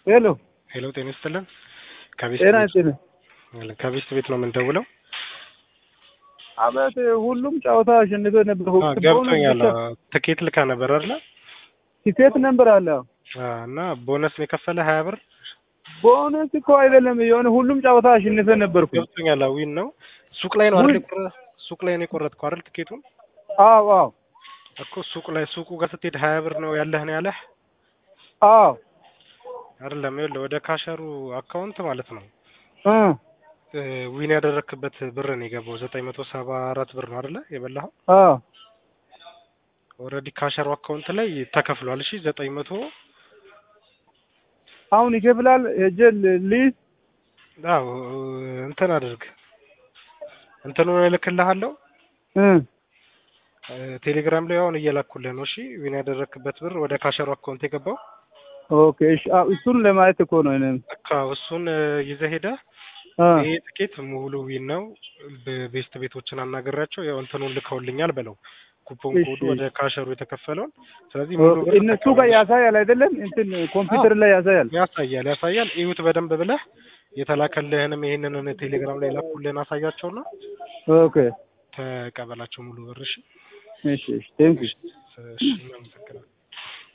ሄሎ ሄሎ ጤና ይስጥልን። ከቤት ጤና ቤት ይስጥልኝ። ከቤት ቤት ነው የምንደውለው። አቤት ሁሉም ጨዋታ አሸንፎ ነበር። አዎ፣ ገብቶኛል። ትኬት ልካ ነበር አይደለ? ቲኬት ነበር አለ። አዎ፣ እና ቦነስ ነው የከፈለ ሀያ ብር ቦነስ እኮ አይደለም የሆነ ሁሉም ጨዋታ አሸንፈ ነበርኩ። ገብቶኛል። ዊን ነው ሱቅ ላይ ነው አይደል? ዊን። የቆረ- ሱቅ ላይ ነው የቆረጥከው አይደል? ትኬቱን አዎ አዎ እኮ ሱቅ ላይ ሱቁ ጋር ስትሄድ ሀያ ብር ነው ያለህ ነው ያለህ አዎ አይደለም? ይኸውልህ ወደ ካሸሩ አካውንት ማለት ነው እ እ ዊን ያደረክበት ብር ነው የገባው ዘጠኝ መቶ ሰባ አራት ብር ነው አይደለ? የበላኸው አዎ ኦልሬዲ ካሸሩ አካውንት ላይ ተከፍሏል። እሺ ዘጠኝ መቶ አሁን ይከፍላል። ሄጄ ልይዝ አዎ እንትን አድርግ እንትኑን እልክልሃለሁ እ እ ቴሌግራም ላይ አሁን እየላኩልህ ነው። እሺ ዊን ያደረክበት ብር ወደ ካሸሩ አካውንት የገባው ኦኬ እሺ። አዎ እሱን ለማየት እኮ ነው እኔም በቃ እሱን እ ይዘህ ሄደህ አ ይሄ ትኬት ሙሉ ዊን ነው። በቤስት ቤቶችን አናገራቸው ያው እንትኑን ልከውልኛል በለው ኩፖን እሺ። ኮዱ ወደ ካሸሩ የተከፈለውን ስለዚህ ሙሉ ብር እነሱ ጋር ተቀበል። ያሳያል አይደለም? እንትን ኮምፒውተር ላይ ያሳያል። ያሳያል ያሳያል። እዩት በደንብ ብለህ የተላከልህንም ይሄንን ቴሌግራም ላይ ላኩልህን አሳያቸውና ኦኬ ተቀበላቸው ሙሉ ብር። እሺ እሺ እሺ ቴንክ ዩ እሺ እናመሰግናለን።